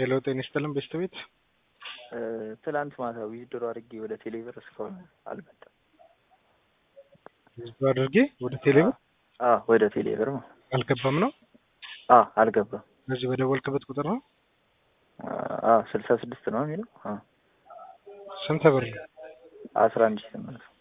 ሄሎ ጤና ይስጥልን ቤስት ቤት ትላንት ማታ ዊዝድሮ አድርጌ ወደ ቴሌብር እስካሁን አልመጣም። ህዝብ አድርጌ ወደ ቴሌብር አዎ ወደ ቴሌብር ነው። አልገባም ነው አዎ አልገባም። እዚህ በደወልክበት ቁጥር ነው አዎ ስልሳ ስድስት ነው የሚለው አዎ ስንት ብር ነው? አስራ አንድ ሺህ ስምንት ነው።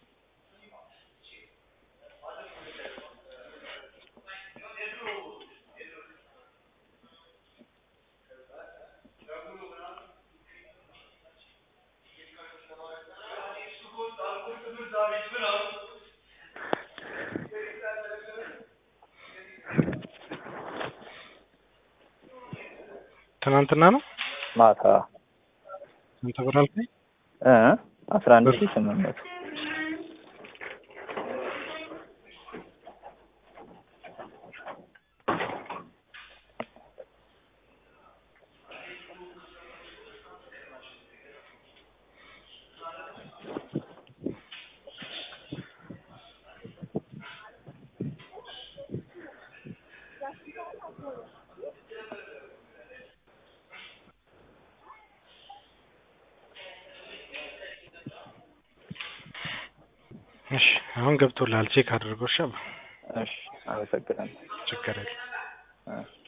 ትናንትና ነው ማታ ስንት ብር አልከኝ? እ አስራ አንድ ሺህ ስምንት መቶ እሺ አሁን ገብቶልሃል ቼክ አድርጎ እሺ እሺ አመሰግናለሁ። ችግር የለም እ